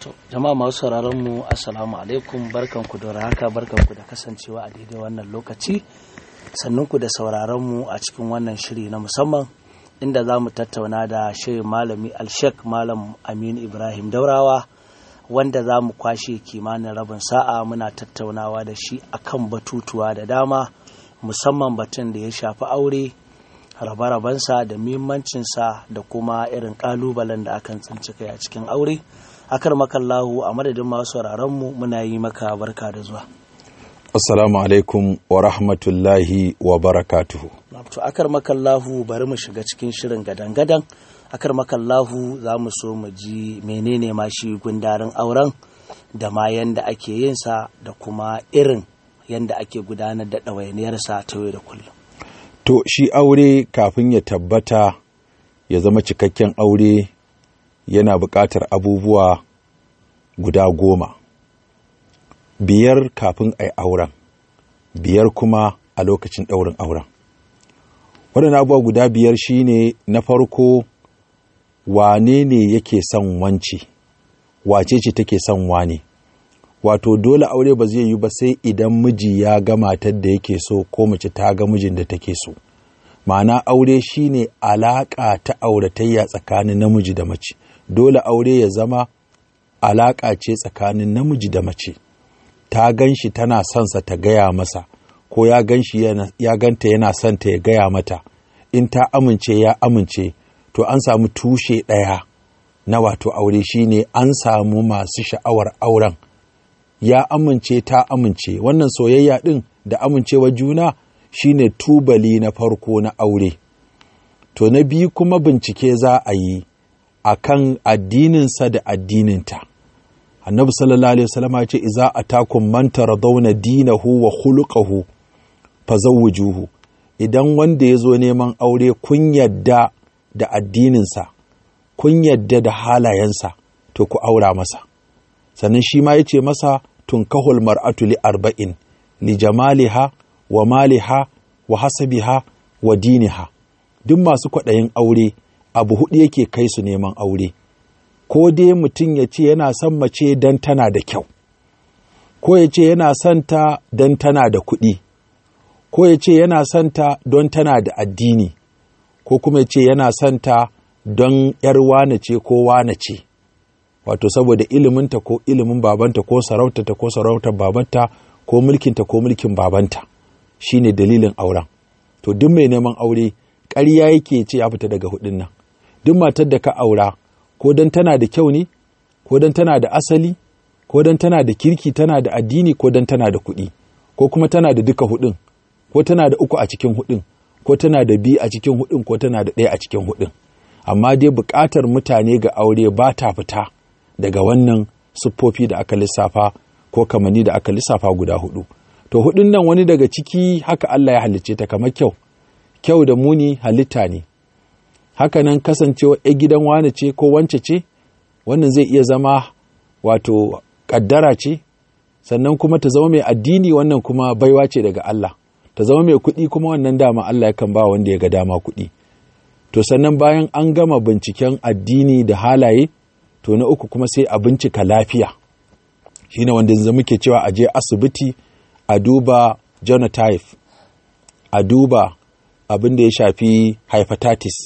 jama'a masu sauraron mu assalamu alaikum barkanku da haka barkanku da kasancewa a daidai wannan lokaci sannunku da sauraron mu a cikin wannan shiri na musamman inda za mu tattauna da shirin malami alshek malam aminu ibrahim daurawa wanda za mu kwashe kimanin rabin sa'a muna tattaunawa da shi akan batutuwa da dama musamman batun da ya shafi aure rabe-rabensa da muhimmancinsa da kuma irin kalubalen da akan tsinci kai a cikin aure akar makallahu a madadin masu mu muna yi maka barka da zuwa assalamu alaikum wa rahmatullahi wa barakatuhu to akar makallahu bari mu shiga cikin shirin gadan-gadan akar makallahu za mu so mu ji menene ma shi gundarin auren da ma yanda ake yin sa da kuma irin yanda ake gudanar da ɗawainiyarsa ta yau da kullum to shi aure kafin ya tabbata ya zama cikakken aure yana buƙatar abubuwa guda goma biyar kafin a yi auren biyar kuma a lokacin ɗaurin auren waɗannan abubuwa guda biyar shine na farko wane ne yake son wance wace ce take son wane wato dole aure ba zai yi ba sai idan miji ya ga matar da yake so ko mace ta ga mijin da take so ma'ana aure shine alaƙa ta auratayya tsakanin namiji da mace dole aure ya zama alaƙa ce tsakanin namiji da mace ta gan shi tana son sa ta gaya masa ko ya gan shi ya ganta yana son ta ya gaya mata in ta amince ya amince to an samu tushe ɗaya na wato aure shine an samu masu sha'awar auren ya amince ta amince wannan soyayya ɗin da amincewa juna shine tubali na farko na aure to na biyu kuma bincike za a yi a kan addininsa da addininta annabi sallallahu alaihi wasallam ce iza atakum man taradawna dinahu wa khuluquhu fazawwijuhu idan wanda ya zo neman aure kun yadda da addininsa kun yadda da halayensa to ku aura masa sannan shi ma ya ce masa tunkahul mar'atu li arba'in li jamaliha wa maliha wa hasabiha wa diniha duk masu kwaɗayin aure abu hudu yake kai su neman aure ko dai mutum ya ce yana son mace don tana da kyau ko ya ce yana son ta don tana da kuɗi ko ya ce yana son ta don tana da addini ko kuma ya ce yana son ta don ‘yar wane ce ko wane ce wato saboda iliminta ko ilimin babanta ko sarautata ko sarautar babanta ko mulkinta ko mulkin babanta shine dalilin auren to duk mai neman aure ƙarya yake ce ya fita daga hudun nan duk matar da ka aura ko don tana da kyau ne ko don tana da asali ko don tana da kirki tana da addini ko don tana da kuɗi ko kuma tana da duka hudun ko tana da uku a cikin hudun ko tana da biyu a cikin hudun ko tana da ɗaya a cikin hudun amma dai buƙatar mutane ga aure ba ta fita daga wannan siffofi da aka lissafa ko kamanni da aka lissafa guda hudu to hudun nan wani daga ciki haka Allah ya halicce ta kamar kyau kyau da muni halitta ne haka nan kasancewa ya gidan wane ce ko wance ce wannan zai iya zama wato kaddara ce sannan kuma ta zama mai addini wannan kuma baiwa ce daga Allah ta zama mai kuɗi kuma wannan dama Allah yakan ba wanda ya ga dama kuɗi to sannan bayan an gama binciken addini da halaye to na uku kuma sai a bincika lafiya shine wanda yanzu muke cewa a je asibiti a duba genotype a duba abin da ya shafi hepatitis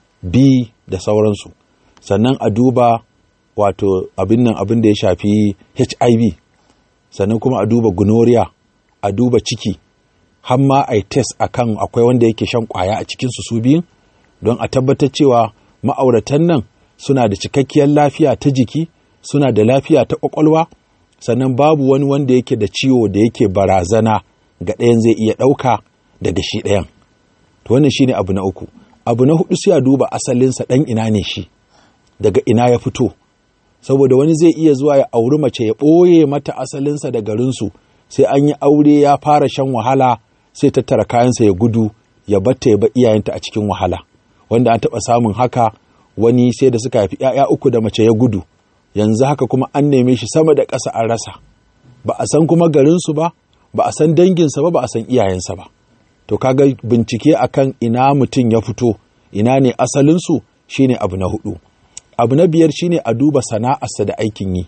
b da sauransu sannan a duba wato abin nan abin da ya shafi hiv sannan kuma a duba gonorrhea a duba ciki har ma a yi test akan akwai wanda yake shan kwaya a cikinsu su biyun don a tabbatar cewa ma'auratan nan suna da cikakkiyar lafiya ta jiki suna da lafiya ta ƙwaƙwalwa sannan babu wani wanda yake da ciwo da yake barazana ga ɗayan zai iya ɗauka daga shi ɗayan to wannan shine abu na uku abu na hudu sai a duba asalinsa ɗan ina ne shi daga ina ya fito saboda wani zai iya zuwa ya auri mace ya ɓoye mata asalinsa da garinsu sai an yi aure ya fara shan wahala sai tattara kayansa ya gudu ya batta ya ba iyayenta a cikin wahala wanda an taɓa samun haka wani sai da suka haifi ‘ya'ya uku da mace ya gudu yanzu haka kuma an neme shi sama da ƙasa an rasa ba a san kuma garinsu ba ba a san danginsa ba ba a san iyayensa ba to kaga bincike akan ina mutum ya fito ina ne asalinsu shine abu na hudu abu na biyar shine a duba sana'arsa da aikin yi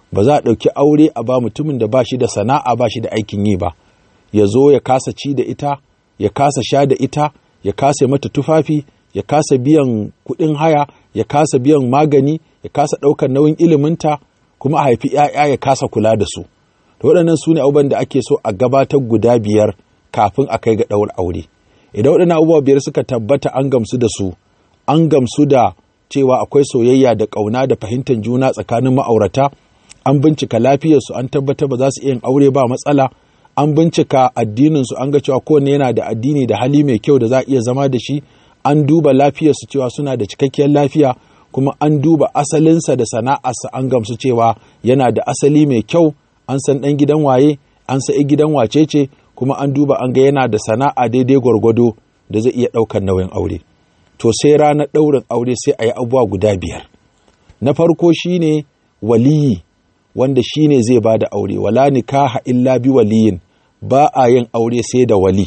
ba za a ɗauki aure a ba mutumin da ba shi da sana'a ba shi da aikin yi ba ya zo ya kasa ci da ita ya kasa sha da ita ya kasa mata tufafi ya kasa biyan kuɗin haya ya kasa biyan magani ya kasa ɗaukar nauyin iliminta kuma a haifi ‘ya'ya ya kasa kula da su to waɗannan su ne abubuwan da ake so a gabatar guda biyar kafin a kai ga ɗaura aure idan waɗannan abubuwa biyar suka tabbata an gamsu da su an gamsu da cewa akwai soyayya da ƙauna da fahimtar juna tsakanin ma'aurata an bincika lafiyarsu an tabbatar ba za su iya yin aure ba matsala an bincika addininsu an ga cewa kowanne yana da addini da hali mai kyau da za a iya zama da shi an duba lafiyarsu cewa suna da cikakkiyar lafiya kuma an duba asalinsa da sana'arsa an gamsu cewa yana da asali mai kyau an san ɗan gidan waye an sa'i gidan wace ce kuma an duba an ga yana da sana'a daidai gwargwado da zai iya ɗaukar nauyin aure to sai ranar ɗaurin aure sai a yi abubuwa guda biyar na farko shine waliyi wanda shine zai ba da aure wala nikaha illa bi waliyin ba a yin aure sai da wali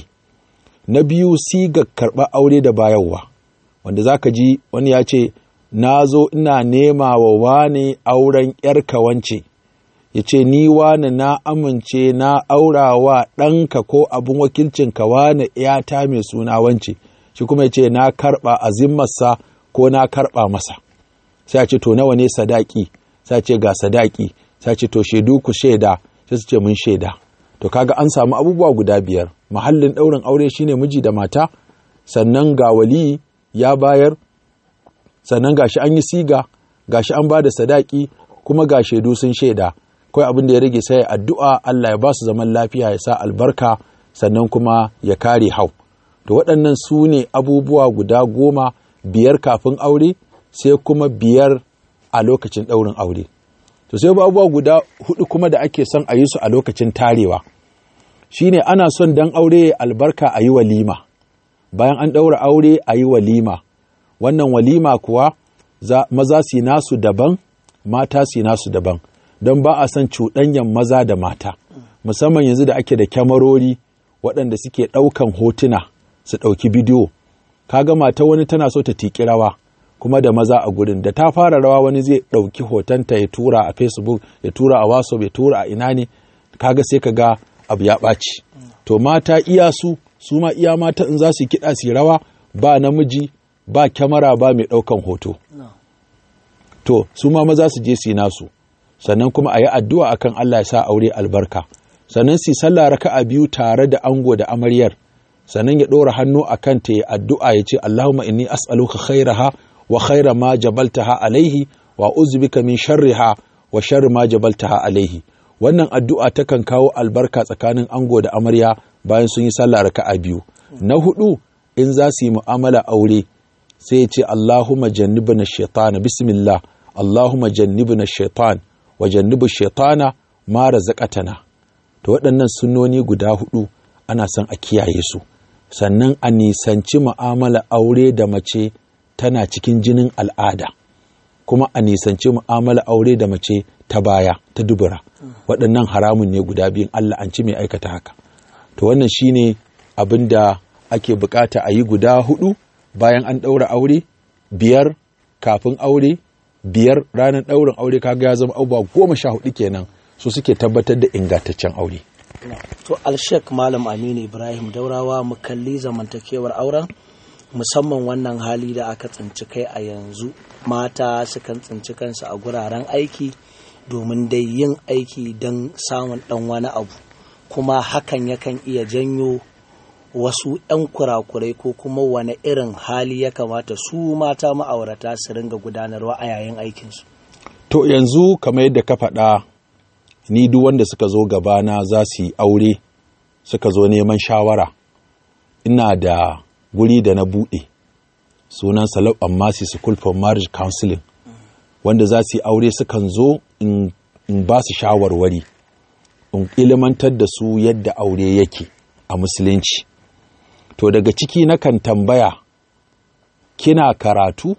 na biyu siga karɓar aure da bayarwa wanda zaka ji wani ya ce na zo ina nema wa wane auren ‘yarka wance, ya ce, Ni wane na amince na aura wa ɗanka ko abin wakilcinka wane ‘yata mai suna wance, shi kuma ya ce, Na karɓa a zimmarsa ko na karɓa masa. Sai a ce, To nawa ne sadaki, sai ce ga sadaki, sai ce, To shaidu ku shaida, sai su ce mun shaida. To kaga an samu abubuwa guda biyar, mahallin ɗaurin aure shine miji da mata, sannan ga wali ya bayar sannan gashi an yi siga gashi an ba da sadaki kuma ga shaidu sun shaida kawai abin da ya rage sai addu'a Allah ya ba su zaman lafiya ya sa albarka sannan kuma ya kare hau to waɗannan su ne abubuwa guda goma biyar kafin aure sai kuma biyar a lokacin ɗaurin aure to sai abubuwa guda hudu kuma da ake son a yi su a lokacin tarewa shine ana son dan aure albarka a yi walima bayan an ɗaura aure a yi walima wannan walima kuwa maza su nasu daban mata su nasu daban don ba a son cuɗanyan maza da mata musamman yanzu da ake da kyamarori waɗanda suke ɗaukan hotuna su ɗauki bidiyo kaga mata wani tana so ta tiki rawa kuma da maza a gurin da ta fara rawa wani zai ɗauki hotonta ya tura a facebook ya tura a whatsapp ya tura a ina ne kaga sai ka ga abu ya ɓaci to mata iya su su ma iya mata in za su kiɗa su rawa ba namiji ba kyamara ba mai ɗaukan hoto. To, su ma maza su je su nasu, sannan kuma a yi addu'a akan Allah ya sa aure albarka, sannan su sallah raka'a biyu tare da ango da amaryar, sannan ya ɗora hannu a kan ta ya addu'a ya ce, Allahumma inni as'aluka khairaha wa khaira ma jabaltaha alaihi wa uzbika min sharriha wa sharri ma jabaltaha alaihi. Wannan addu'a takan kawo albarka tsakanin ango da amarya bayan sun yi sallah raka'a biyu. Na hudu in za su yi mu'amala aure sai ya ce Allahumma jannibna shaitana bismillah Allahumma jannibna shaitan wa jannibu shaitana ma razaqatana to waɗannan sunnoni guda hudu ana son a kiyaye su sannan a nisanci mu'amala aure da mace tana cikin jinin al'ada kuma a nisanci mu'amala aure da mace ta baya ta dubura waɗannan haramun ne guda biyun Allah an ci mai aikata haka to wannan shine abin da ake bukata a yi guda hudu bayan an ɗaura aure biyar kafin aure biyar ranar ɗaurin aure kaga ya zama abubuwa goma sha hudu kenan su suke tabbatar da ingantaccen aure to alshek malam aminu ibrahim daurawa mu kalli zamantakewar auren musamman wannan hali da aka tsinci kai a yanzu mata sukan tsinci kansu a guraren aiki domin dai yin aiki don samun ɗan wani abu kuma hakan yakan iya janyo wasu 'yan kurakurai ko kuma wani irin hali ya kamata su mata ma'aurata su ringa gudanarwa a yayin aikinsu. To yanzu kamar yadda ka faɗa ni duk wanda suka zo gabana za su yi aure suka zo neman shawara ina da guri da na buɗe sunan Salab Ammasi School for Marriage Counseling wanda za su yi aure sukan zo in ba su shawarwari in ilimantar da su yadda aure yake a musulunci. to daga ciki nakan tambaya kina karatu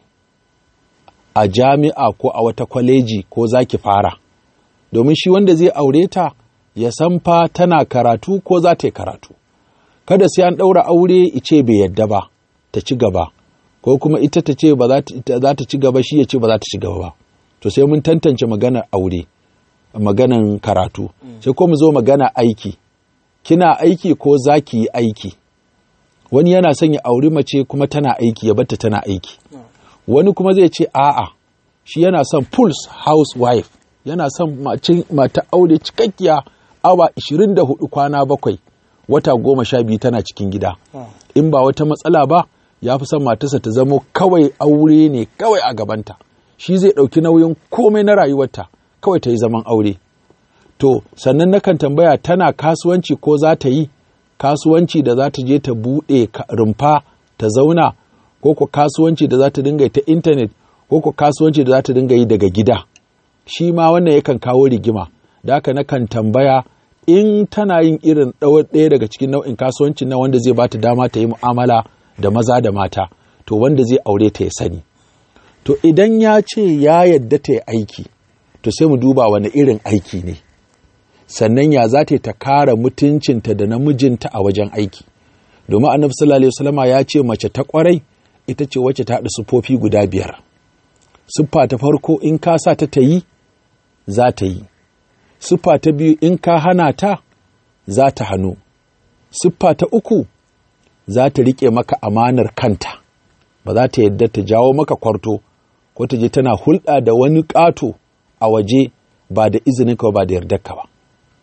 a jami'a ko a wata kwaleji ko za ki fara domin shi wanda zai aure ta ya san fa tana karatu ko za ta yi karatu kada sai an ɗaura aure ice bai yadda ba ta ci gaba ko kuma ita ta ce ba za ta ci gaba shi ya ce ba za ta ci gaba ba to sai mun tantance maganar aure maganan karatu sai ko mu zo magana aiki kina aiki ko za ki yi aiki wani yana son ya auri mace kuma tana aiki ya batta tana aiki wani kuma zai ce a'a shi yana son pulse housewife yana son mata aure cikakkiya awa 24 kwana bakwai wata goma sha biyu tana cikin gida in ba wata matsala ba ya fi son matarsa ta zamo kawai aure ne kawai a gabanta shi zai ɗauki nauyin komai na rayuwarta kawai ta yi zaman aure to sannan nakan tambaya tana kasuwanci ko za ta yi kasuwanci da za ta je ta buɗe rumfa ta zauna ko ko kasuwanci da za ta dinga ta intanet ko ko kasuwanci da za ta dinga yi daga gida shi ma wannan yakan kawo rigima da haka nakan tambaya in tana yin irin ɗaya daga cikin nau'in kasuwancin na wanda zai bata dama ta yi mu'amala da maza da mata to wanda zai aure ta ya sani to idan ya ce ya yadda ta yi aiki to sai mu duba wani irin aiki ne sannan ya za ta kara mutuncinta da namijinta a wajen aiki domin annabi sallallahu alaihi wasallama ya ce mace ta kwarai ita ce wacce ta haɗa siffofi guda biyar siffa ta farko in ka sa ta ta yi za ta yi siffa ta biyu in ka hana ta za ta hannu siffa ta uku za ta riƙe maka amanar kanta ba za ta yadda ta jawo maka kwarto ko ta je tana hulɗa da wani ƙato a waje ba da izininka ba da yardarka ba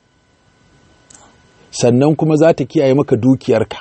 sannan kuma za ta kiyaye maka dukiyarka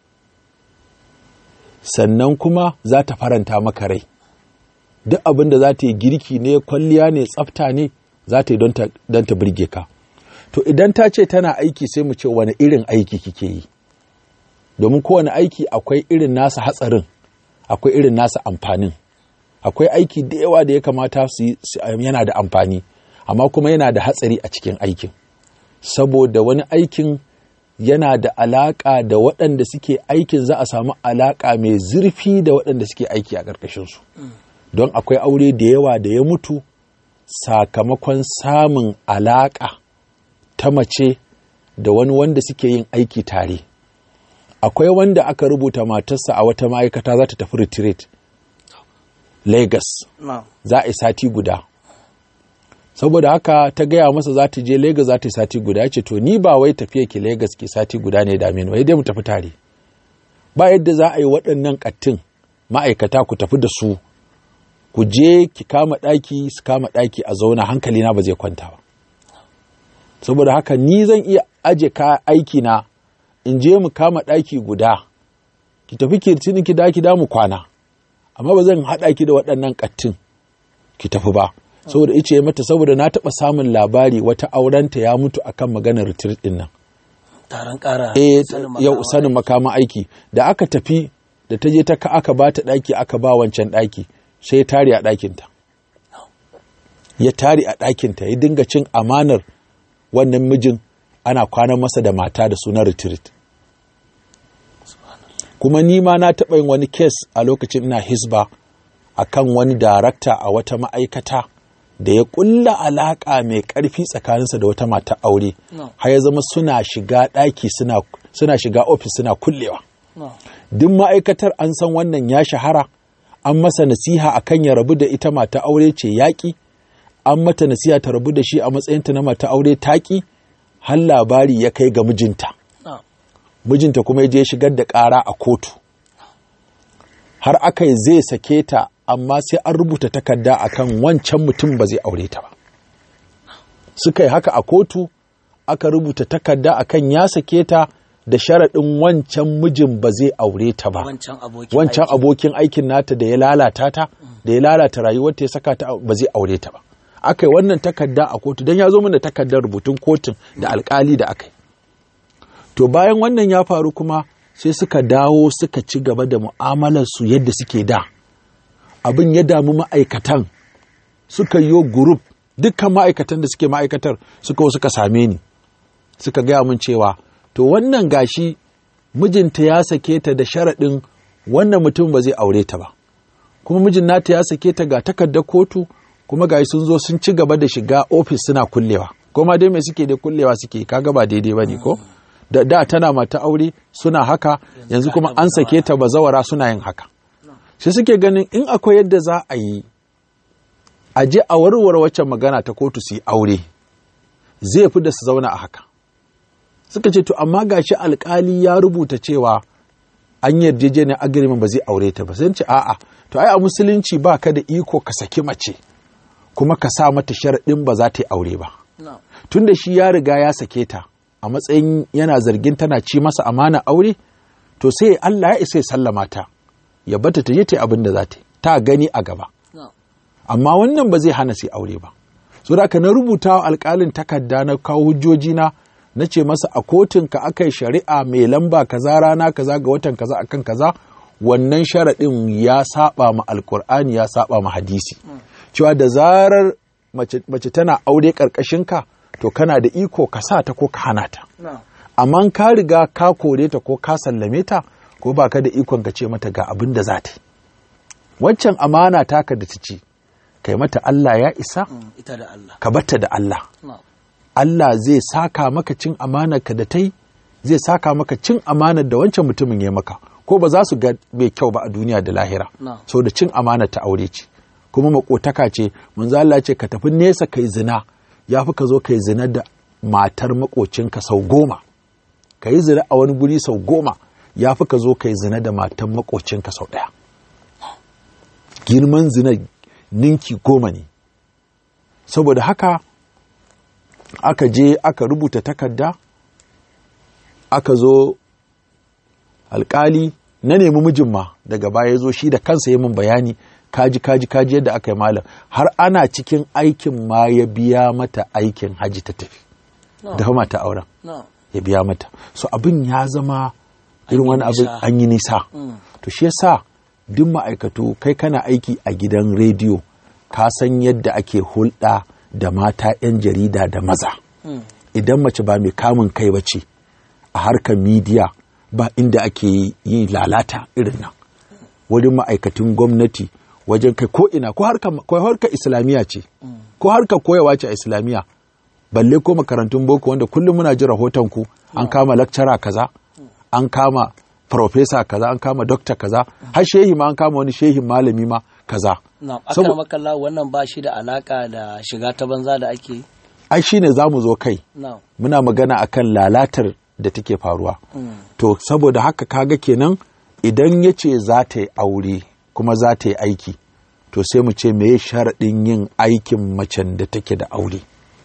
sannan kuma za ta faranta maka rai duk abin da za ta yi girki ne kwalliya ne tsafta ne za ta yi don ta birge ka to idan ta ce tana aiki sai mu ce wani irin aiki kike yi domin kowane aiki akwai irin nasa hatsarin akwai irin nasa amfanin akwai aiki da yawa da ya kamata su yana da amfani amma kuma yana da hatsari a cikin aikin saboda wani aikin yana da alaƙa da waɗanda suke aikin za a samu alaƙa mai zurfi da waɗanda suke aiki a ƙarƙashinsu don akwai aure da yawa da ya mutu sakamakon samun alaƙa ta mace da wani wanda suke yin aiki tare akwai wanda aka rubuta matarsa a wata ma'aikata za ta tafi retreat lagos za a yi sati guda saboda haka ta gaya masa za ta je lagos za ta yi sati guda ya ce to ni ba wai tafiya ki lagos ke sati guda ne da wai dai mu tafi tare ba yadda za a yi waɗannan ƙattin ma'aikata ku tafi da su ku je ki kama ɗaki su kama ɗaki a zauna hankali na ba zai kwanta ba saboda haka ni zan iya aje ka aiki na in je mu kama ɗaki guda ki tafi kirtinin ki da ki da mu kwana amma ba zan haɗa ki da waɗannan ƙattin ki tafi ba saboda ice ya mata saboda na taɓa samun labari wata aurenta ya mutu akan maganar retreat ɗin nan taron ƙara eh yau sanin makaman aiki da aka tafi da ta je ta ka aka ba ta ɗaki aka ba wancan ɗaki sai ya tare a ɗakinta ya tare a ɗakinta ya dinga cin amanar wannan mijin ana kwanan masa da mata da sunan retreat kuma ni ma na taɓa yin wani kes a lokacin ina hisba a kan wani darakta a wata ma'aikata da ya ƙulla alaƙa mai ƙarfi tsakaninsa da wata mata aure har ya zama suna shiga ɗaki suna shiga ofis suna kullewa duk ma'aikatar an san wannan ya shahara an masa nasiha a kan ya rabu da ita mata aure ce yaƙi an mata nasiha ta rabu da shi a matsayinta na mata aure taƙi har labari ya kai ga mijinta mijinta kuma ya je shigar da ƙara a kotu har aka yi zai sake ta amma sai an rubuta takarda akan wancan mutum ba zai aure ta ba suka yi haka a kotu aka rubuta takarda akan ya sake ta da sharaɗin wancan mijin ba zai aure ta ba wancan abokin aikin nata da ya lalata ta da ya lalata rayuwarta ya saka ta ba zai aure ta ba aka yi wannan takarda a kotu don ya zo mana takardar rubutun kotun da alkali da aka yi to bayan wannan ya faru kuma sai suka dawo suka ci gaba da mu'amalarsu yadda suke da abin ya damu ma'aikatan suka yi gurup dukkan ma'aikatan da suke ma'aikatar suka suka same ni suka gaya min cewa to wannan gashi mijinta ya sake ta da sharaɗin wannan mutum ba zai aure ta ba kuma mijin nata ya sake ta ga takardar kotu kuma gashi sun zo sun ci gaba da shiga ofis suna kullewa kuma dai mai suke da kullewa suke kaga ba daidai ba ne ko da da tana mata aure suna haka yanzu kuma an sake ta bazawara suna yin haka sai suke ganin in akwai yadda za a yi a je a warware waccan magana ta kotu su yi aure zai fi da su zauna a haka suka ce to amma gashi alkali ya rubuta cewa an yarjejeniyar agreement ba zai aure ta ba sai ce a'a to ai a musulunci ba ka da iko ka saki mace kuma ka sa mata sharaɗin ba za ta yi aure ba tunda shi ya riga ya sake ta a matsayin yana zargin tana ci masa amana aure to sai Allah ya isa ya sallama ta ya bata ta je ta abin da za ta ta gani a gaba amma wannan ba zai hana sai aure ba so da na rubuta wa alƙalin takarda na kawo hujjoji na na ce masa a kotun ka aka yi shari'a mai lamba kaza rana kaza ga watan kaza akan kaza wannan sharaɗin ya saba ma alkur'ani ya saba ma hadisi cewa da zarar mace tana aure ƙarƙashin ka to kana da iko ka sa ta ko ka hana ta amma ka riga ka kore ta ko ka sallame ta ko ba ka da ikon ka ce mata ga abin da za ta yi waccan amana taka da ta ci kai mata Allah ya isa ka batta da Allah Allah zai saka maka cin amanar ka da ta yi zai saka maka cin amanar da wancan mutumin ya maka ko ba za su ga mai kyau ba a duniya da lahira so da cin amanar ta aure ce kuma makotaka ce manzo Allah ce ka tafi nesa kai zina ya fi ka zo kai zina da matar makocinka sau goma ka yi zina a wani guri sau goma ya fi ka zo kai zina da matar makocinka sau ɗaya girman zina ninki goma ne saboda haka aka je aka rubuta takarda aka zo alkali na nemi mijin ma daga baya zo shi da kansa yi min bayani kaji kaji kaji yadda aka yi malam har ana cikin aikin ma ya biya mata aikin haji ta tafi da mata auren ya biya mata so abin ya zama irin wani abin an yi nisa to shi yasa duk ma'aikatu kai kana aiki a gidan rediyo ka san yadda ake hulɗa da mata 'yan jarida da maza idan mace ba mai kamun kai ba ce a harkar midiya ba inda ake yi lalata irin nan wurin ma'aikatun gwamnati wajen kai ko ina ko harkar islamiyya ce ko harkar koyawa ce a islamiyya balle ko makarantun boko wanda kullum muna ji rahoton ku an kama lakcara kaza an kama profesa kaza an kama dokta kaza har shehi ma an kama wani shehin malami ma kaza na'am aka makalla wannan ba shi da alaka da shiga ta banza da ake yi ai shine zamu zo kai na'am muna magana akan lalatar da take faruwa to saboda haka kaga kenan idan ya ce za ta yi aure kuma za ta yi aiki to sai mu ce meye sharaɗin yin aikin macen da take da aure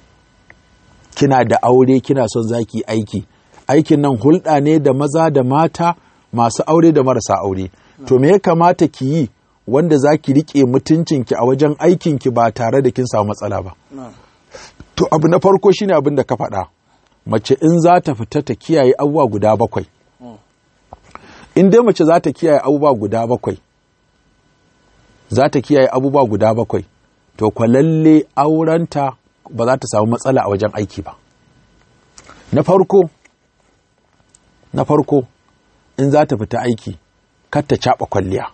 kina da aure kina son za ki aiki aikin nan hulɗa ne da maza da mata masu aure da marasa aure to me ya kamata ki yi wanda za ki riƙe mutuncinki a wajen aikinki ba tare da kin samu matsala ba to abu na farko shine abin da ka faɗa mace in za ta fita ta kiyaye abubuwa guda bakwai in dai mace za ta kiyaye abubuwa guda bakwai za ta kiyaye abubuwa guda bakwai to kwa lalle aurenta ba za ta samu matsala a wajen aiki ba na farko na farko in za ta fita aiki kar ta caɓa kwalliya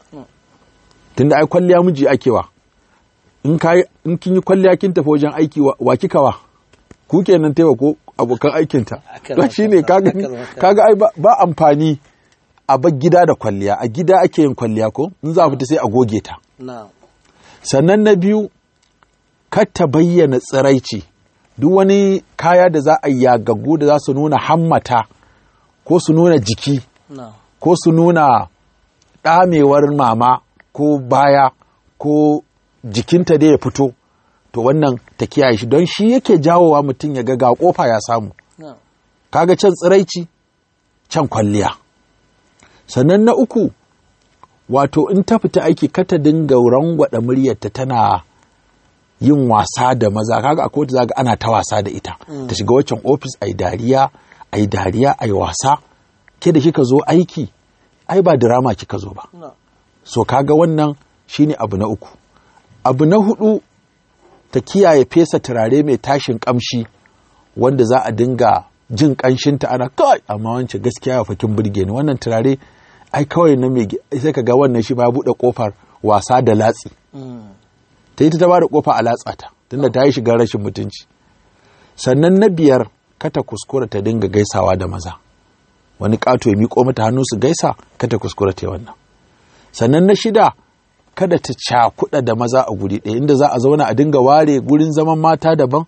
tunda ai kwalliya miji akewa in in kin yi kwalliya kin tafi wajen aiki wa kika wa ku kenan taiwa ko abokan aikinta don shi ne kaga ai ba amfani a bar gida da kwalliya a gida ake yin kwalliya ko in za a fita sai a goge ta sannan na biyu kar ta bayyana tsiraici duk wani kaya da za a yagaggu da za su nuna hammata ko su nuna jiki ko su nuna ɗamewar mama ko baya ko jikinta da ya fito to wannan ta kiyaye shi don shi yake jawowa mutum ya ga ga kofa ya samu kaga can tsiraici can kwalliya sannan na uku wato in ta fita aiki kata dinga rangwada muryarta tana yin wasa da maza kaga akwai wata zaga ana ta wasa da ita ta shiga waccan ofis ai dariya ai dariya ai wasa ke da kika zo aiki ai ba drama kika zo ba so kaga wannan shine abu na uku abu na hudu ta kiyaye fesa turare mai tashin kamshi wanda za a dinga jin kanshinta ana kai amma wancan gaskiya ya fakin burge ni wannan turare ai kawai na mai sai ka ga wannan shi ba buɗe kofar wasa da latsi ta yi ta ba da kofa a latsa ta tunda ta yi shiga rashin mutunci sannan na biyar kata kuskura ta dinga gaisawa da maza wani ƙato ya miƙo mata hannu su gaisa kata kuskura ta yi wannan sannan na shida kada ta cakuɗa da maza a guri ɗaya inda za a zauna a dinga ware gurin zaman mata daban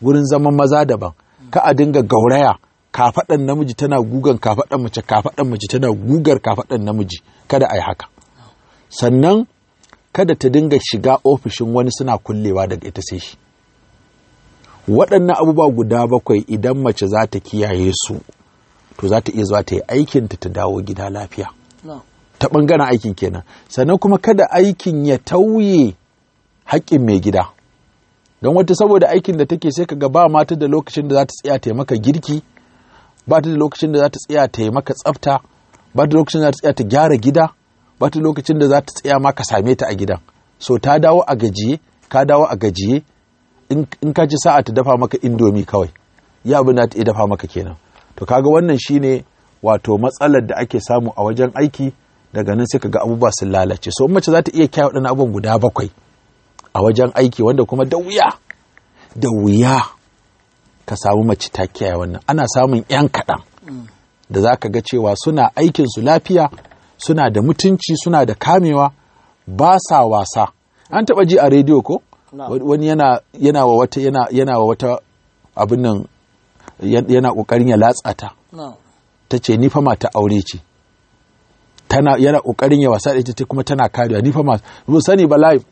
wurin zaman maza daban ka a dinga gauraya kafaɗan namiji tana gugan kafaɗan mace kafaɗan mace tana gugar kafaɗan namiji kada a yi haka sannan kada ta dinga shiga ofishin wani suna kullewa daga ita sai shi waɗannan abubuwa guda bakwai idan mace za ta kiyaye su to za ta iya zuwa ta yi aikinta ta dawo gida lafiya ta ɓangaren aikin kenan sannan kuma kada aikin ya tauye haƙƙin mai gida don wata saboda aikin da take sai kaga ba mata da lokacin da za ta tsaya ta maka girki ba ta da lokacin da za ta tsaya ta maka tsafta ba ta da lokacin da za ta tsaya ta gyara gida ba ta da lokacin da za ta tsaya ma ka same ta a gidan so ta dawo a gajiye ka dawo a gajiye in ka ci sa'a ta dafa maka indomi kawai ya abin da ta iya dafa maka kenan to kaga wannan shine wato matsalar da ake samu a wajen aiki daga nan sai kaga abubuwa sun lalace so mace za ta iya kyau waɗannan abubuwan guda bakwai a wajen aiki wanda kuma da wuya da wuya ka samu mace ta kiyaye wannan ana samun 'yan kaɗan da za ka ga cewa suna aikinsu lafiya suna da mutunci suna da kamewa ba sa wasa an taɓa ji a rediyo ko wani yana, yana wa wata yana, yana wa wata abin nan yana ƙoƙarin ya latsa ta ta ce ni fa mata aure ce tana yana ƙoƙarin ya wasa da ita kuma tana karewa ni fa ma sani ba live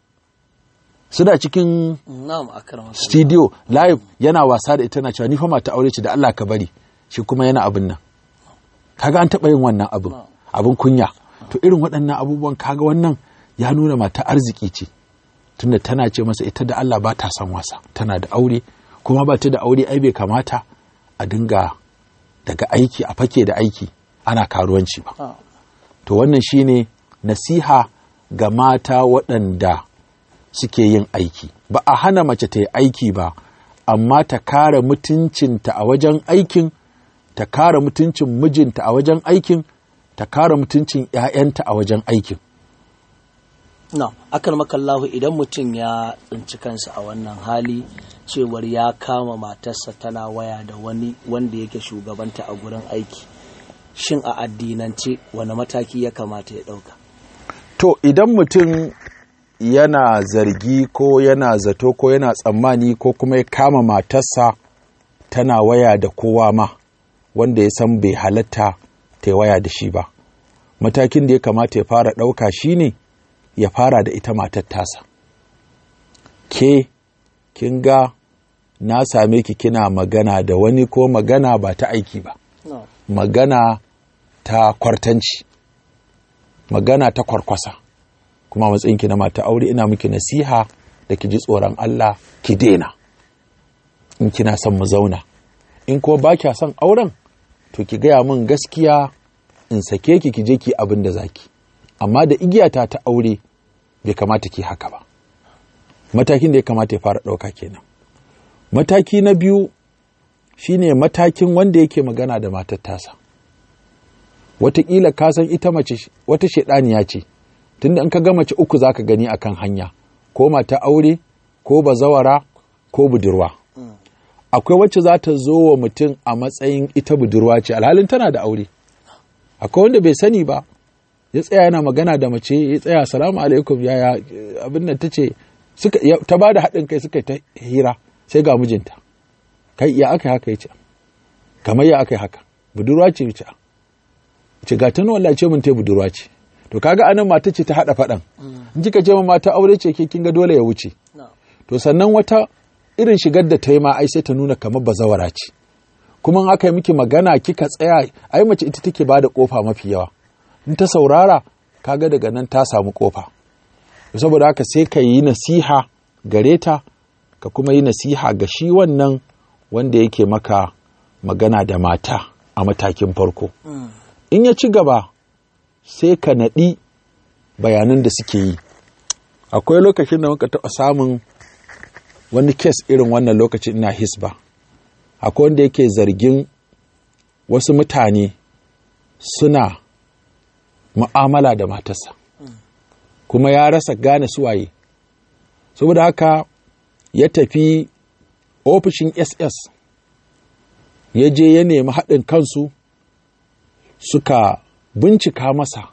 suna cikin studio live yana wasa da ita na cewa ni fa mata aure ce da Allah ka bari shi kuma yana abin nan kaga an taɓa yin wannan abin abin kunya to irin waɗannan abubuwan kaga wannan ya nuna mata arziki ce tunda tana ce masa ita da Allah ba ta son wasa tana da aure kuma ba ta da aure ai bai kamata a dinga daga aiki a fake da aiki ana karuwanci ba to wannan shine nasiha ga mata waɗanda suke yin aiki ba a hana mace ta yi aiki ba amma ta kare mutuncinta a wajen aikin ta kare mutuncin mijinta a wajen aikin ta kare mutuncin 'ya'yanta a wajen aikin na akan makallahu idan mutum ya tsinci kansa a wannan hali cewar ya kama matarsa tana waya da wani wanda yake shugabanta a gurin aiki shin a addinance wani mataki ya kamata ya ɗauka to idan mutum yana zargi ko yana zato ko yana tsammani ko kuma ya kama matarsa tana waya da kowa ma wanda ya san bai halatta ta waya da shi ba matakin da ya kamata ya fara ɗauka shine ya fara da ita matar tasa ke kin ga na same ki kina magana da wani ko magana ba ta aiki ba no. magana ta kwartanci magana ta kwarkwasa kuma matsayinki na mata aure ina miki nasiha da ki ji tsoron Allah ki daina in kina son mu zauna in kuma ba kya son auren to ki gaya min gaskiya in sake ki ki je ki abin da zaki amma da igiyata ta aure bai kamata ki haka ba matakin da ya kamata ya fara ɗauka kenan mataki na biyu shine matakin wanda yake magana da matar tasa wataƙila ka san ita mace wata shaidaniya ce tunda in ka ga mace uku zaka gani akan hanya ko mata aure ko bazawara ko budurwa akwai wacce za ta zo wa mutum a matsayin ita budurwa ce alhalin tana da aure akwai wanda bai sani ba ya tsaya yana magana da mace ya tsaya salamu alaikum yaya abin nan ta ce ta ba da haɗin kai suka ta hira sai ga mijinta kai ya aka haka ya ce kamar ya aka haka budurwa ce ya ce ce ga ta wallahi ce mun ta budurwa ce to kaga anan mata ce ta haɗa faɗan in kika ce mata aure ce ke kin ga dole ya wuce to sannan wata irin shigar da ta yi ma ai sai ta nuna kamar bazawara ce kuma in aka yi miki magana kika tsaya ai mace ita take bada kofa mafi yawa in ta saurara kaga daga nan ta samu kofa saboda haka sai ka yi nasiha gare ta ka kuma yi nasiha ga shi wannan wanda yake maka magana da mata a matakin farko in ya ci gaba sai ka naɗi bayanan da suke yi akwai lokacin da muka taɓa samun wani kes irin wannan lokacin ina hisba akwai wanda yake zargin wasu mutane suna mu'amala da matarsa kuma ya rasa gane suwaye saboda haka ya tafi ofishin ss ya je ya nemi haɗin kansu suka bincika masa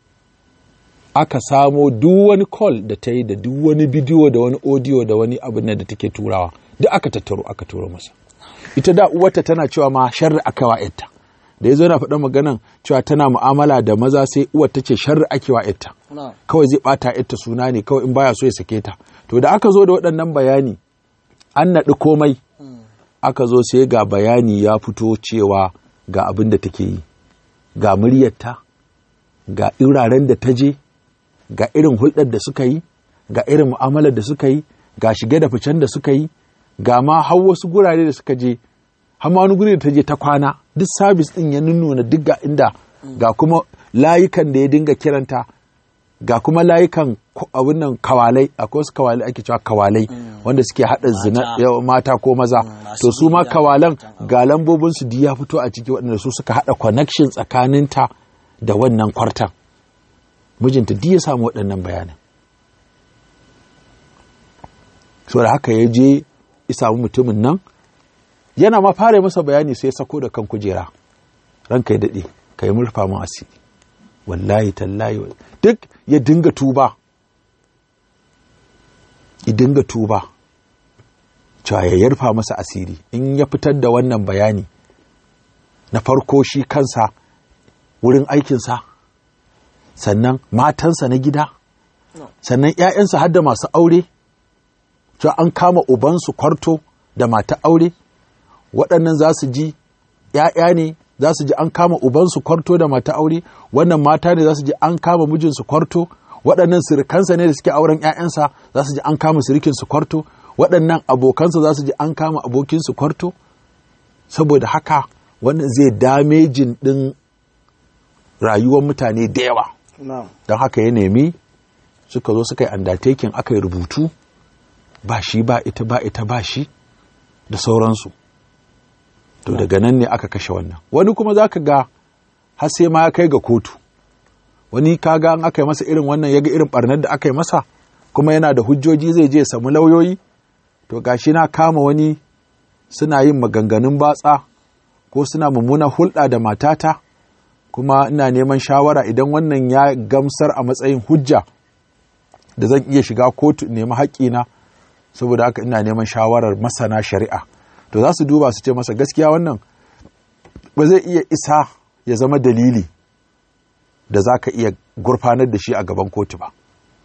aka samo duk wani call da ta yi da duk wani bidiyo da wani audio da wani abin da take turawa duk aka tattaro aka turo masa ita da uwarta tana cewa ma sharri aka wa yarta da ya zo yana faɗan maganan cewa tana mu'amala da maza sai uwar ta ce sharri ake wa yarta na'am kawai zai ɓata yarta suna ne kawai in baya so ya sake ta to da aka zo da waɗannan bayani an naɗi komai aka zo sai ga bayani ya fito cewa ga abin da take yi ga muryarta ga iraren da ta je ga irin hulɗar da suka yi ga irin mu'amalar da suka yi ga shige da ficen da suka yi ga ma har wasu gurare da suka je har ma wani guri da ta je ta kwana duk sabis ɗin ya nuna duk ga inda ga kuma layukan da ya dinga kiranta ga kuma layukan ko- abin nan kawalai akwai wasu kawalai ake cewa kawalai wanda suke haɗa zina Mata. yawa mata ko maza masu to su ma gida, kawalan matan aure. ga lambobin su ya fito a ciki waɗanda su suka haɗa connection tsakaninta da wannan kwartan mijinta duk ya samu waɗannan bayanan so da haka ya je ya samu mutumin nan yana ma fara masa bayani sai ya sako da kan kujera ranka ya daɗe ka yi murfa mu asiri wallahi tallahi wa- duk ya dinga tuba ya dinga tuba cewa ya yarfa masa asiri in ya fitar da wannan bayani na farko shi kansa wurin aikinsa sannan matansa na gida sannan 'ya'yansa har da masu aure cewa an kama ubansu kwarto da mata aure waɗannan za su ji ‘ya'ya ne za su ji an kama ubansu kwarto da mata aure wannan mata ne za su ji an kama mijinsu kwarto waɗannan sirikansa ne da suke auren ‘ya'yansa za su ji an kama sirikinsu kwarto waɗannan abokansa za su ji an kama abokinsu kwarto saboda haka wannan zai damejin ɗin rayuwar mutane da yawa na'am don haka ya nemi suka zo suka yi undertaking aka yi rubutu ba shi ba ita ba ita ba shi da sauransu to daga nan ne aka kashe wannan wani kuma za ka ga har sai ma ya kai ga kotu wani kaga an aka yi masa irin wannan ya ga irin barnar da aka yi masa kuma yana da hujjoji zai je ya samu lauyoyi to gashi na kama wani suna yin maganganun batsa ko suna mummuna hulɗa da matata kuma ina neman shawara idan wannan ya gamsar a matsayin hujja da zan iya shiga kotu in nemi haƙƙina saboda haka ina neman shawarar masana shari'a to za su duba su ce masa gaskiya wannan ba zai iya isa ya zama dalili da za ka iya gurfanar da shi a gaban kotu ba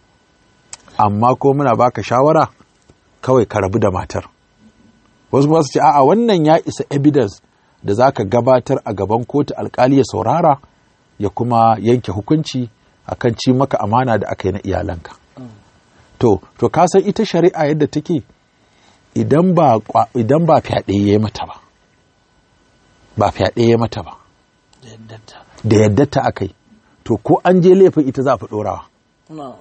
amma ko muna baka shawara kawai ka rabu da matar wasu kuma su ce a'a wannan ya isa evidence da za ka gabatar a gaban kotu alkali ya saurara ya kuma yanke hukunci akan ci maka amana da aka yi na iyalanka to to ka san ita shari'a yadda take idan ba kwa- idan ba fyaɗe ya yi mata ba ba fyaɗe ya mata ba da yadda ta da yadda ta aka yi to ko an je laifin ita za a fi ɗorawa na'am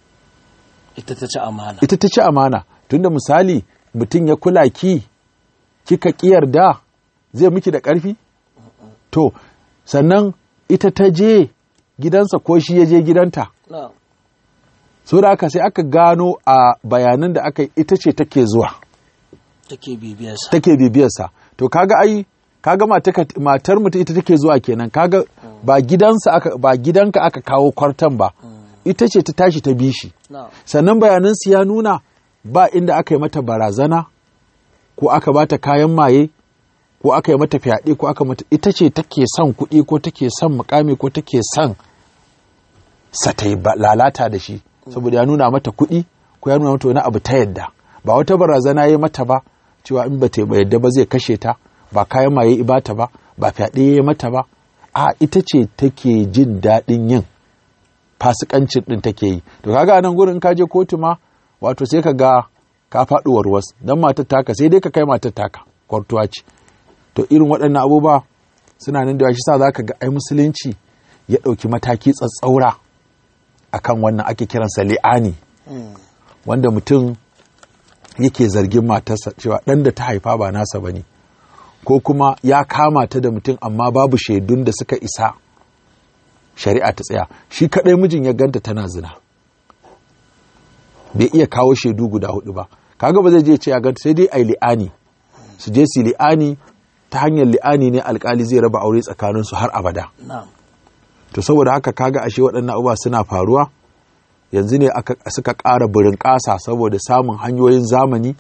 ita ta ci amana ita ta ci amana tunda misali mutum ya kula ki kika ƙi yarda zai miki da ƙarfi to sannan ita ta je gidansa ko shi ya je gidanta na'am so da aka sai aka gano a bayanan da aka yi ita ce take zuwa take bibiyarsa take bibiyarsa to kaga ai kaga mataka- matar mutum ita take zuwa kenan kaga ba gidansa aka ba gidanka aka kawo kwartan ba ita ce ta tashi ta bi shi na'am sannan bayanansu ya nuna ba inda aka yi mata barazana ko aka bata kayan maye ko aka yi mata fyaɗe ko aka mata ita ce take son kuɗi ko take son mukami ko take son sa ta yi ba- lalata da shi saboda ya nuna mata kuɗi ko ya nuna mata wani abu ta yadda ba wata barazana ya yi mata ba cewa in ba ta yadda ba zai kashe ta ba kayan maye ya bata ba ba fyaɗe ya yi mata ba a ita ce take jin daɗin yin fasikancin din take yi to kaga a nan gurin ka je kotu ma wato sai ka ga ka faɗi warwas dan matar taka sai dai ka kai matar taka kwartuwa ce to irin waɗannan abubuwa suna nan da yawa, shi sa zaka ga ai musulunci ya ɗauki mataki tsatsaura akan wannan ake kiransa li'ani wanda mutum yake zargin matarsa cewa ɗan da ta haifa ba nasa ba ne ko kuma ya kama ta da mutum amma babu shaidun da suka isa shari'a ta tsaya shi kaɗai mijin ya ganta tana zina bai iya kawo shaidu guda hudu ba kaga ba zai je ce ya ganta sai dai ai li'ani su je su li'ani ta hanyar li'ani ne alkali zai raba aure tsakanin su har abada na'am to saboda haka kaga ashe waɗannan abubuwa suna faruwa yanzu ne aka suka ƙara burin ƙasa saboda samun hanyoyin zamani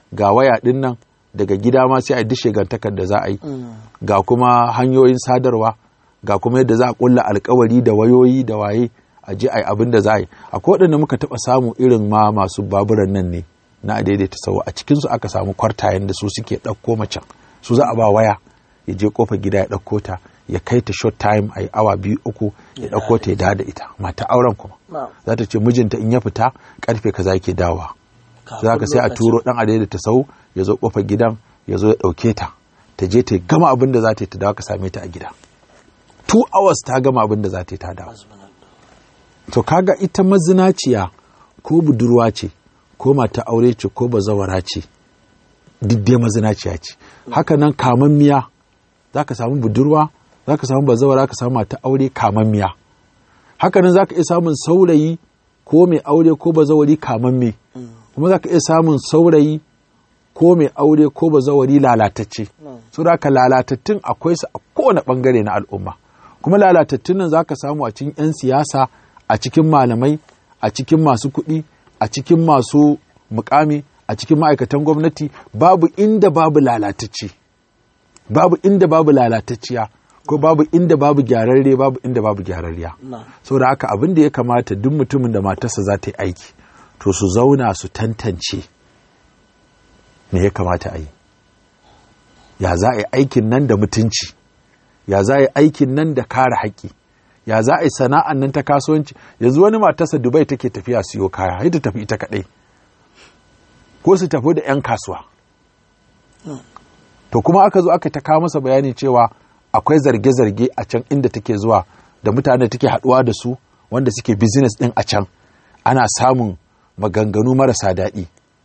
ga waya ɗin nan daga gida ma sai a dishe gantakar da za a yi ga kuma hanyoyin sadarwa ga kuma yadda za a kulla alkawari da wayoyi da waye a je a yi abin da za a yi akwai waɗanda muka taɓa samu irin ma masu baburan nan ne na a daidaita sau a cikinsu aka samu kwartayen da su suke ɗauko macen su za a ba waya ya je kofa gida ya ɗauko ta ya kai ta short time a yi awa biyu uku ya ɗauko ta ya dawo da ita mata auren kuma za ta ce mijinta in ya fita karfe kaza yake dawowa za ka sai a turo ɗan a daidaita sau ya zo kofar gidan ya zo ya ɗauke ta ta je ta gama abin da za ta yi ta dawo ka same ta a gida two hours ta gama abin da za ta yi ta dawo to kaga ita mazinaciya ko budurwa ce ko mata aure ce ko bazawara ce duk dai mazinaciya ce haka nan kamammiya za ka samu budurwa za ka samu bazawara ka samu mata aure kamammiya haka nan za ka iya samun saurayi ko mai aure ko bazawari kamamme kuma za ka iya samun saurayi ko mai aure ko bazawari lalatacce so da ka lalatattun akwai su a kowane bangare na al'umma kuma lalatattun nan za ka samu a cikin 'yan siyasa a cikin malamai a cikin masu kuɗi a cikin masu mukami a cikin ma'aikatan gwamnati babu inda babu lalatacce babu inda babu lalatacciya ko babu inda babu gyararre babu inda babu gyararriya saboda haka abin da ya kamata duk mutumin da matarsa za ta yi aiki to su zauna su tantance me ya kamata a yi ya za a yi aikin nan da mutunci ya za a yi aikin nan da kare haƙƙi ya za a yi sana'an nan ta kasuwanci yanzu wani matarsa dubai take tafiya siyo kaya sai ta tafi ita kaɗai ko su tafi da 'yan kasuwa to kuma aka zo aka ta kawo masa bayani cewa akwai zarge-zarge a can inda take zuwa da mutane take haɗuwa da su wanda suke business ɗin a can ana samun maganganu marasa daɗi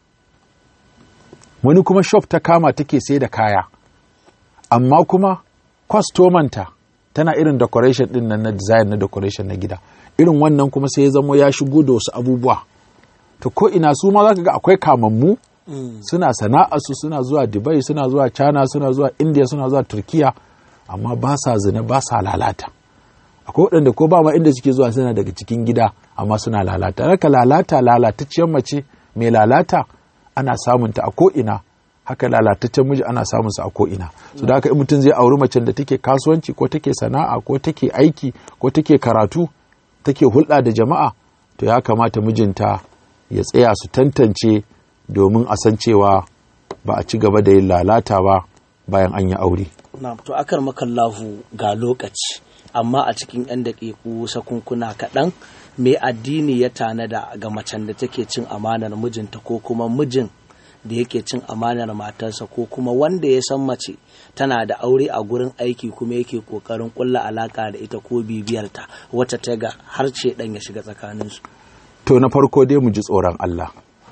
wani kuma shop ta kama take sai da kaya amma kuma kwastomanta tana irin decoration din nan na design na decoration na gida irin wannan kuma sai ya zamo ya shigo da wasu abubuwa to ko ina su ma zaka ga akwai kamammu suna sana'a su suna zuwa Dubai suna zuwa China suna zuwa India suna zuwa Turkiya amma ba sa zina ba sa lalata akwai waɗanda ko ba ma inda suke zuwa suna daga cikin gida amma suna lalata raka lalata lalatacciyar mace mai lalata ana samunta a ko ina haka lalataccen miji ana samun sa a ko'ina su da haka in mutum zai auri macen da take kasuwanci ko take sana'a ko take aiki ko take karatu take hulɗa da jama'a to ya kamata mijinta ya tsaya su tantance domin a san cewa ba a ci gaba da yin lalata ba bayan an yi aure. na to akar makallahu ga lokaci amma a cikin 'yan daƙiƙu sakunkuna kaɗan mai addini ya tanada ga macen da take cin amanar mijinta ko kuma mijin da yake cin amanar matarsa ko kuma wanda ya san mace tana da aure a gurin aiki kuma yake kokarin kulla alaka da ita ko bibiyarta wata ta ga har ce dan ya shiga tsakaninsu. To na farko dai mu ji tsoron Allah.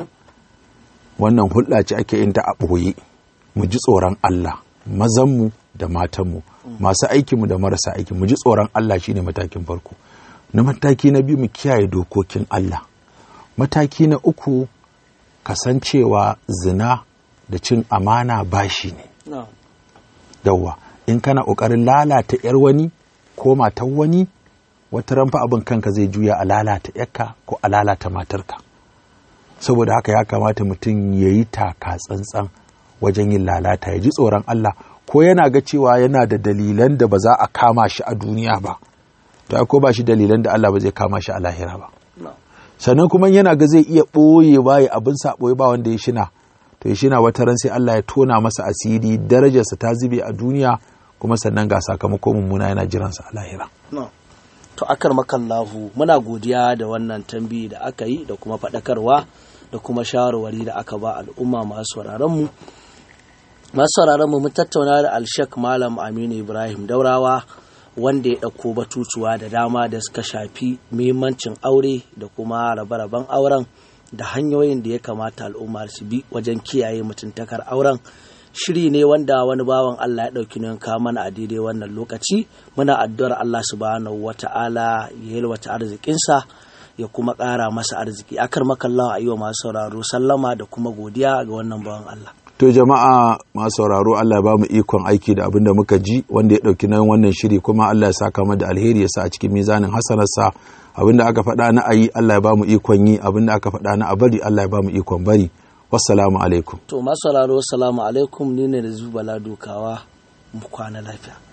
Wannan hulɗa ce ake yin ta a ɓoye. Mu ji tsoron Allah, mazanmu da matanmu, masu aikinmu da marasa aiki, mu ji tsoron Allah shine matakin farko. Na mataki na biyu mu kiyaye dokokin Allah. Mataki na uku kasancewa zina da cin amana bashi ne. No. Yawwa, in kana ƙoƙarin lalata ‘yar wani ko matan wani, wata ranfa abin kanka zai juya a lalata ‘yarka ko a lalata matarka. Saboda haka ya kamata mutum ya yi taka tsantsan wajen yin lalata, ya ji tsoron Allah, ko yana ga cewa yana da dalilan da ba za a kama shi a duniya ba, to ko ba shi dalilan da Allah ba zai kama shi a lahira ba. No. sannan kuma yana ga zai iya ɓoye baya abin sa ɓoye ba wanda ya shina to ya shina wata ran sai Allah ya tona masa asiri darajarsa ta zube a duniya kuma sannan ga sakamako mummuna yana jiransa a lahira No. To akar makallahu muna godiya da wannan tambayi da aka yi da kuma faɗakarwa da kuma shawarwari da aka ba al'umma masu mu masu mu mun tattauna da alshek malam aminu ibrahim daurawa wanda ya ɗauko batutuwa da dama da suka shafi muhimmancin aure da kuma rabe-raben auren da hanyoyin da ya kamata al'umma su bi wajen kiyaye mutuntakar auren shiri ne wanda wani bawan Allah ya ɗauki nan kawo mana a daidai wannan lokaci muna addu'ar Allah subhanahu wata'ala ya yalwata arzikinsa ya kuma ƙara masa arziki akar makallawa a yi wa masu sauraro sallama da kuma godiya ga wannan bawan Allah to jama'a masu sauraro Allah ya ba mu ikon aiki da abin da muka ji wanda ya ɗauki nan wannan shiri kuma Allah ya saka mu da alheri ya sa a cikin mizanin hasanarsa abin da aka faɗa na ayi Allah ya ba mu ikon yi abin da aka faɗa na a bari Allah ya ba mu ikon bari wassalamu alaikum to masu sauraro assalamu alaikum ni ne da zubala dukawa mu kwana lafiya